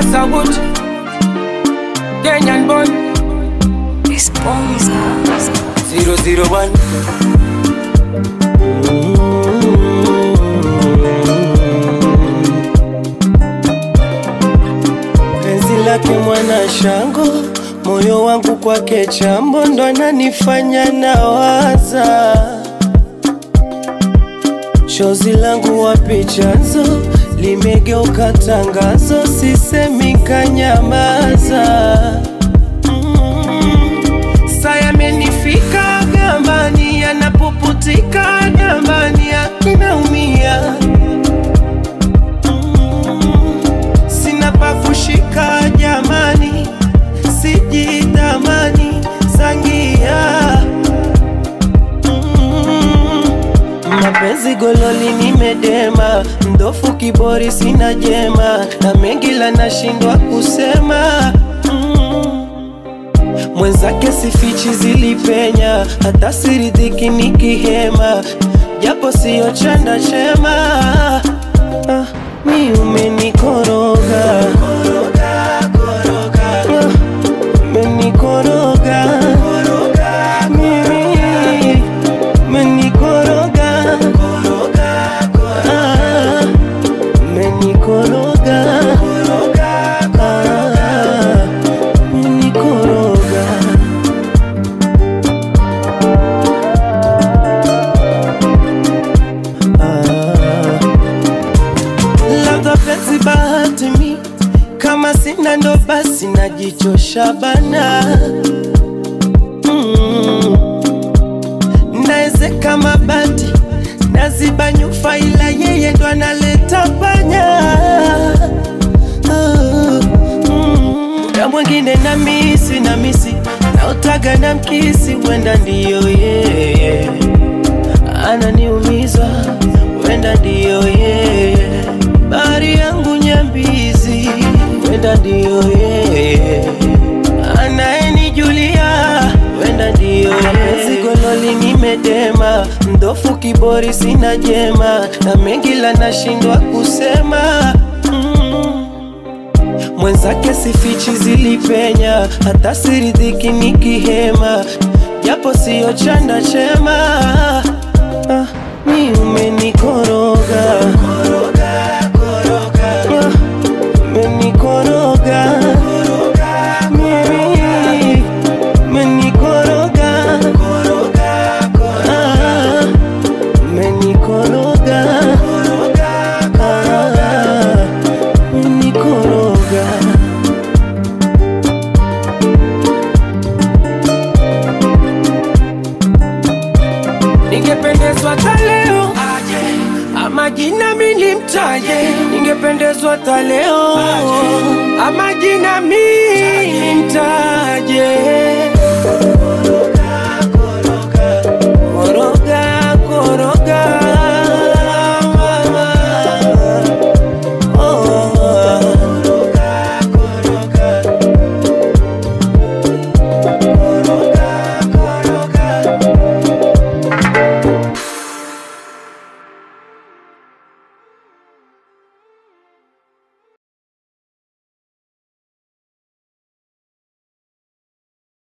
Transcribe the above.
Wood, Kenyan boy, Sponsors. 001. penzi lake mwana shango, moyo wangu kwake chambo, ndo ananifanya nawaza. Chozi langu wapi chanzo, limegeuka tangazo, sisemi kanyamaza. Mm. Saa yamenifika gambani, yanapuputika gambani, ninaumia sina pa kushika jamani, sijitamani sangia Mm. mapenzi gololi nimedema, mdofu kibori sina jema, na mengi la nashindwa kusema Mm. mwenzake sifichi zilipenya, hata siridhiki nikihema, japo siyo chanda chema ah, mi umenikoroga Ah, umenikoroga mimi umenikoroga Ah, umenikoroga Ah, umenikoroga Ah. labda penzi bahati mi kama sina ndo basi najichosha bana mm. naezeka mabati naziba nyufa ila yeye ndo analeta panya Ah, mm. na mwingine na misi na misi naotaga na mkisi wenda ndiyo yeye ananiumiza wenda ndiyo yeye bahari yangu nyambizi wenda ndiyo yeye anayenijulia wenda ndiyo yeye gololi nimedema mdofu kibori sina jema na mengi la nashindwa kusema mm. mwenzake sifichi zilipenya hata siridhiki nikihema japo siyo chanda chema ah, mi umenikoroga Ah, umenikoroga mimi umenikoroga Ah, umenikoroga Ah, umenikoroga Ningependezwa hata leo aje, ama jina mimi nimtaje. Ningependezwa hata leo ama jina mimi nimtaje.